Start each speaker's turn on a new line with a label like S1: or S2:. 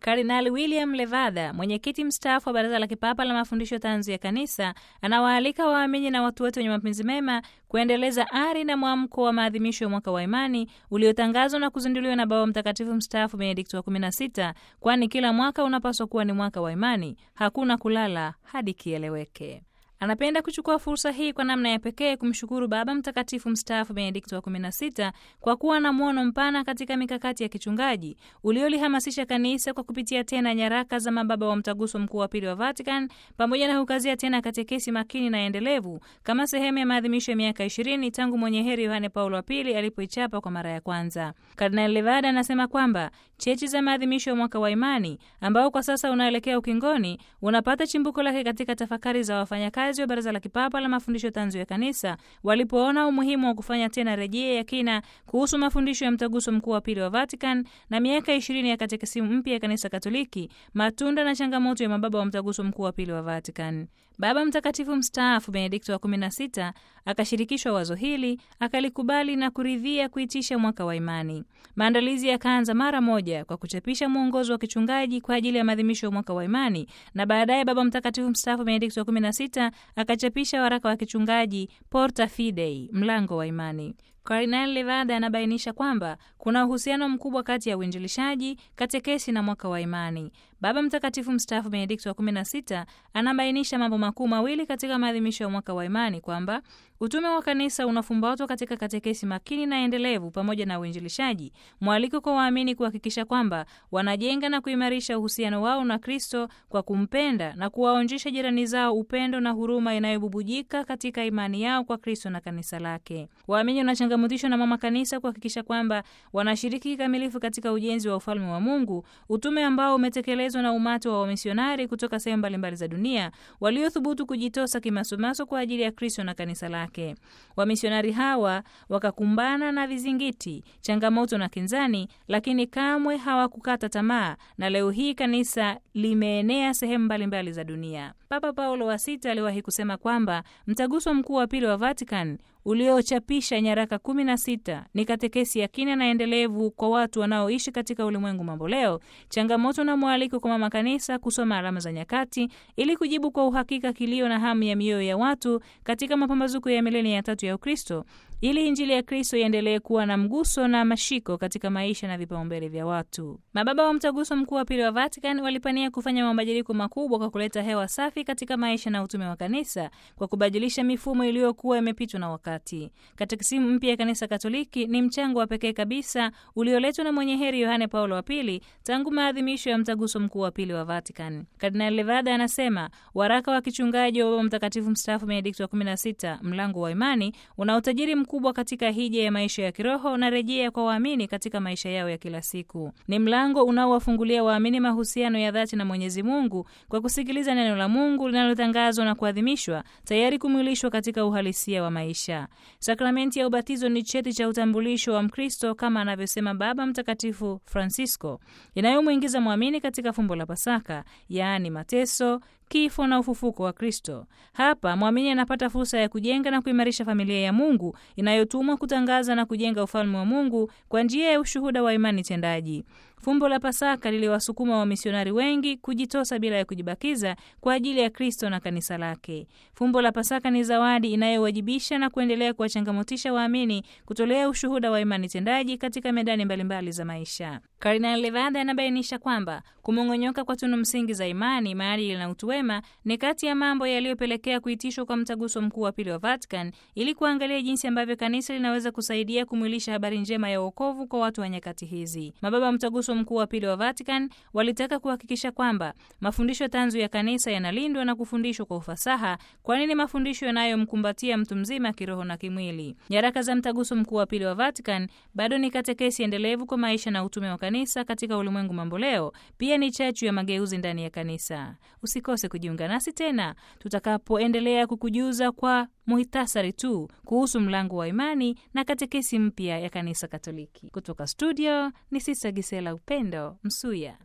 S1: Kardinali William Levada, mwenyekiti mstaafu wa Baraza la Kipapa la Mafundisho Tanzu ya Kanisa, anawaalika waamini na watu wote wenye mapenzi mema kuendeleza ari na mwamko wa maadhimisho ya mwaka wa imani uliotangazwa na kuzinduliwa na Baba Mtakatifu mstaafu Benedikto wa 16, kwani kila mwaka unapaswa kuwa ni mwaka wa imani. Hakuna kulala hadi kieleweke. Anapenda kuchukua fursa hii kwa namna ya pekee kumshukuru Baba Mtakatifu mstaafu Benedikto wa 16 kwa kuwa na mwono mpana katika mikakati ya kichungaji uliolihamasisha kanisa kwa kupitia tena nyaraka za mababa wa Mtaguso Mkuu wa Pili wa Vatican pamoja na kukazia tena katekesi makini na endelevu kama sehemu ya maadhimisho ya miaka 20 tangu mwenye heri Yohane Paulo wa Pili alipoichapa kwa mara ya kwanza. Kardinali Levada anasema kwamba chechi za maadhimisho ya mwaka wa imani ambao kwa sasa unaelekea ukingoni unapata chimbuko lake katika tafakari za wafanyakazi wa Baraza la Kipapa la Mafundisho Tanzu ya Kanisa walipoona umuhimu wa kufanya tena rejea ya kina kuhusu mafundisho ya Mtaguso Mkuu wa Pili wa Vatican na miaka ishirini ya katekisimu mpya ya Kanisa Katoliki, matunda na changamoto ya mababa wa Mtaguso Mkuu wa Pili wa Vatican. Baba Mtakatifu mstaafu Benedikto wa 16 akashirikishwa wazo hili, akalikubali na kuridhia kuitisha mwaka wa imani. Maandalizi yakaanza mara moja kwa kuchapisha mwongozo wa kichungaji kwa ajili ya maadhimisho ya mwaka wa imani, na baadaye Baba Mtakatifu mstaafu Benedikto wa 16 akachapisha waraka wa kichungaji Porta Fidei, mlango wa imani. Kardinali Levada anabainisha kwamba kuna uhusiano mkubwa kati ya uinjilishaji, katekesi na mwaka wa imani. Baba Mtakatifu mstaafu Benedikto wa 16 anabainisha mambo makuu mawili katika maadhimisho ya mwaka wa imani, kwamba utume wa kanisa unafumbatwa katika katekesi makini na endelevu pamoja na uinjilishaji, mwaliko kwa waamini kuhakikisha kwamba wanajenga na kuimarisha uhusiano wao na Kristo kwa kumpenda na kuwaonjesha jirani zao upendo na huruma inayobubujika katika imani yao kwa Kristo na kanisa lake. Waamini wanachangamutishwa na mama kanisa kuhakikisha kwamba wanashiriki kikamilifu katika ujenzi wa ufalme wa Mungu, utume ambao umetekelezwa na umati wa wamisionari kutoka sehemu mbalimbali za dunia waliothubutu kujitosa kimasomaso kwa ajili ya Kristo na kanisa lake. Wamisionari hawa wakakumbana na vizingiti, changamoto na kinzani, lakini kamwe hawakukata tamaa, na leo hii kanisa limeenea sehemu mbalimbali za dunia. Papa Paulo wa Sita aliwahi kusema kwamba mtaguso mkuu wa pili wa Vatican uliochapisha nyaraka kumi na sita ni katekesi ya kina na endelevu kwa watu wanaoishi katika ulimwengu mambo leo, changamoto na mwaliko kwa mama kanisa kusoma alama za nyakati ili kujibu kwa uhakika kilio na hamu ya mioyo ya watu katika mapambazuko ya milenia ya tatu ya Ukristo ili Injili ya Kristo iendelee kuwa na mguso na mashiko katika maisha na vipaumbele vya watu. Mababa wa mtaguso mkuu wa pili wa Vatican walipania kufanya mabadiliko makubwa kwa kuleta hewa safi katika maisha na utume wa kanisa kwa kubadilisha mifumo iliyokuwa imepitwa na wakati. Katekisimu mpya ya kanisa Katoliki ni mchango wa pekee kabisa ulioletwa na mwenye heri Yohane Paulo wa Pili tangu maadhimisho ya mtaguso mkuu wa pili wa Vatican. Kardinali Levada anasema waraka wa kichungaji wa Baba Mtakatifu mstaafu Benedikto wa 16 mlango wa imani una utajiri kubwa katika hija ya maisha ya kiroho na rejea kwa waamini katika maisha yao ya kila siku. Ni mlango unaowafungulia waamini mahusiano ya dhati na Mwenyezi Mungu kwa kusikiliza neno la Mungu linalotangazwa na kuadhimishwa, tayari kumwilishwa katika uhalisia wa maisha. Sakramenti ya ubatizo ni cheti cha utambulisho wa Mkristo kama anavyosema Baba Mtakatifu Francisco, inayomwingiza mwamini katika fumbo la Pasaka, yaani mateso kifo na ufufuko wa Kristo. Hapa mwamini anapata fursa ya kujenga na kuimarisha familia ya Mungu inayotumwa kutangaza na kujenga ufalme wa Mungu kwa njia ya ushuhuda wa imani tendaji. Fumbo la Pasaka liliwasukuma wamisionari wengi kujitosa bila ya kujibakiza kwa ajili ya Kristo na kanisa lake. Fumbo la Pasaka ni zawadi inayowajibisha na kuendelea kuwachangamotisha waamini kutolea ushuhuda wa imani tendaji katika medani mbalimbali za maisha. Kardinali Levada anabainisha kwamba kumong'onyoka kwa tunu msingi za imani, maadili na utu wema ni kati ya mambo yaliyopelekea kuitishwa kwa mtaguso mkuu wa pili wa Vatican ili kuangalia jinsi ambavyo kanisa linaweza kusaidia kumwilisha habari njema ya wokovu kwa watu wa nyakati hizi. Mababa mtaguso mkuu wa pili wa Vatican walitaka kuhakikisha kwamba mafundisho tanzu ya kanisa yanalindwa na kufundishwa kwa ufasaha, kwani ni mafundisho yanayomkumbatia mtu mzima kiroho na kimwili. Nyaraka za mtaguso mkuu wa pili wa Vatican bado ni katekesi endelevu kwa maisha na utume wa kanisa katika ulimwengu mamboleo. Pia ni chachu ya mageuzi ndani ya kanisa. Usikose kujiunga nasi tena tutakapoendelea kukujuza kwa muhitasari tu kuhusu mlango wa imani na katekesi mpya ya kanisa Katoliki. Kutoka studio ni Sista Gisela Upendo Msuya.